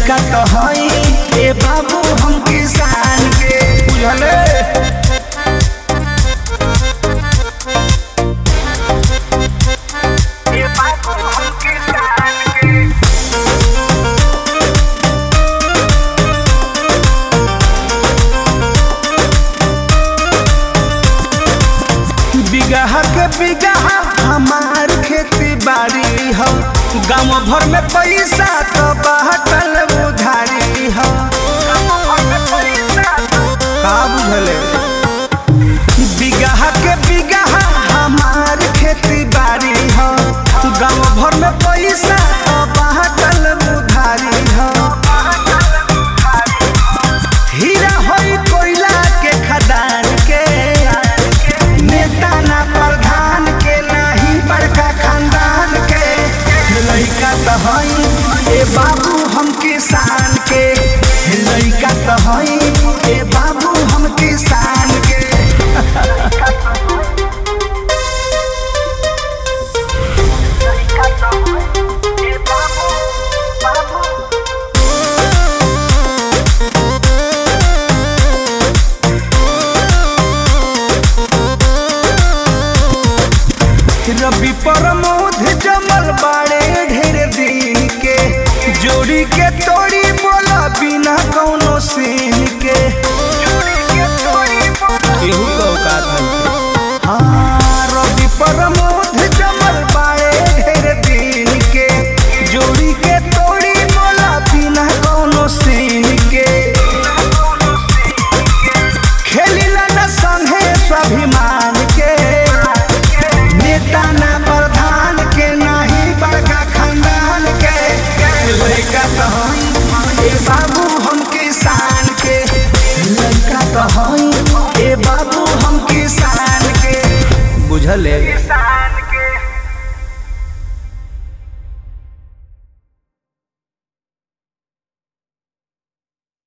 लइका तो हई ए बाबू हम किसान के बुझले ए बाबू हम किसान के बिगहा के बिगहा हमार खेती बाड़ी हो गाँव भर में पैसा तो बाटल उधारी हो का बुझले बिगहा के बिगहा हमार खेती बाड़ी हो गाँव भर में पैसा तो बाटल उधारी हो हीरा होई कोयला के खदान के नेता ना प्रधान के नाही बड़का खानदान के लइका तो हई ए बाबू हम किसान के लइका तो हई ए बाबू हम किसान के रवि प्रमोद जमल बाड़े ढेर दिन के जोड़ी के तोड़ी बोला बिना कौनो सीन के केहू का औकात नहीं हाँ रवि प्रमोद जमल बाड़े ढेर दिन के जोड़ी के तोड़ी बोला बिना कौनो सीन के खेलिला न संगे स्वाभिमान के नेता ना प्रधान के नाही बड़का खानदान के लड़का तो हई ए बाबू हम किसान के लड़का तो हई ए बाबू हम किसान के बुझले किसान